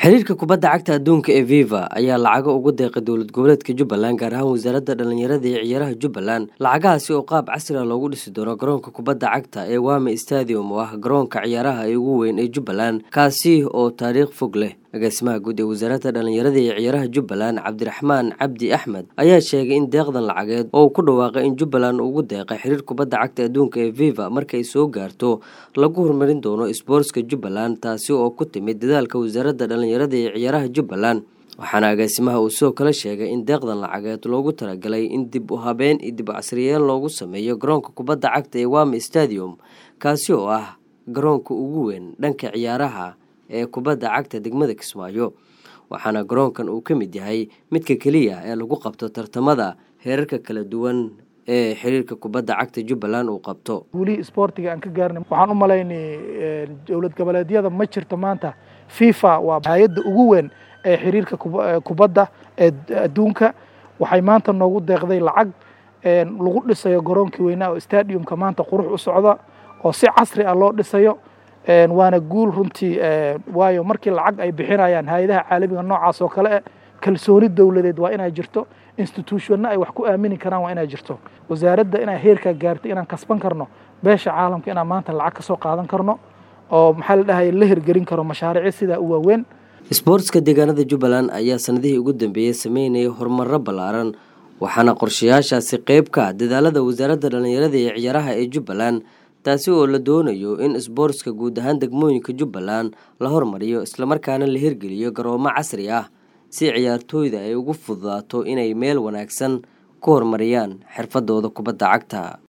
xiriirka kubadda cagta adduunka ee viva ayaa lacago ugu deeqay dowlad goboleedka jubbaland gaar ahaan wasaaradda dhallinyarada iyo ciyaaraha jubbaland lacagahaasi oo qaab casri a loogu dhisi doono garoonka kubadda cagta ee wame stadium oo ah garoonka ciyaaraha ee ugu weyn ee jubbaland kaasi oo taariikh fog leh agaasimaha guud ee wasaaradda dhallinyarada iyo ciyaaraha jubbaland cabdiraxmaan cabdi axmed ayaa sheegay in deeqdan lacageed oo uu ku dhawaaqay in jubbaland ugu deeqay xiriir kubadda cagta adduunka ee viva markay soo gaarto lagu horumarin doono sboortska jubbaland taasi oo ku timid dadaalka wasaaradda dhallinyarada iyo ciyaaraha jubbaland waxaana agaasimaha uu sidoo kale sheegay in deeqdan lacageed loogu talagalay in dib u habeen iyo dib u casriyeen loogu sameeyo garoonka kubadda cagta ee wame stadium kaasi oo ah garoonka ugu weyn dhanka ciyaaraha ee kubadda cagta degmada kismaayo waxaana garoonkan uu ka mid yahay midka keliya ee lagu qabto tartamada heerarka kala duwan ee xiriirka kubadda cagta jubbaland uu qabto guulihii isboortiga aan ka gaarnay waxaan u malaynay dowlad goboleedyada ma jirto maanta fifa waa hay-adda ugu weyn ee xiriirka kubadda ee adduunka waxay maanta noogu deeqday lacag lagu dhisayo garoonkii weynaa oo stadiumka maanta qurux u socda oo si casri ah loo dhisayo waana guul runtii waayo markii lacag ay bixinayaan hay-adaha caalamiga noocaas oo kale eh kalsooni dowladeed waa inay jirto institutionna ay wax ku aamini karaan waa inay jirto wasaaradda inay heerkaa gaarto inaan kasban karno beesha caalamka inaan maanta lacag ka soo qaadan karno oo maxaa la dhahay la hirgelin karo mashaariic sidaa u waaweyn isboortska deegaanada jubbaland ayaa sanadihii ugu dambeeyey sameynayay horumaro ballaaran waxaana qorshayaashaasi qeyb ka ah dadaalada wasaaradda dhallinyarada iyo ciyaaraha ee jubbaland taasi oo la doonayo in isboortska guud ahaan degmooyinka jubbaland la hormariyo islamarkaana la hirgeliyo garoomo casri ah si ciyaartooyda ay ugu fududaato inay meel wanaagsan ku horumariyaan xirfadooda kubadda cagta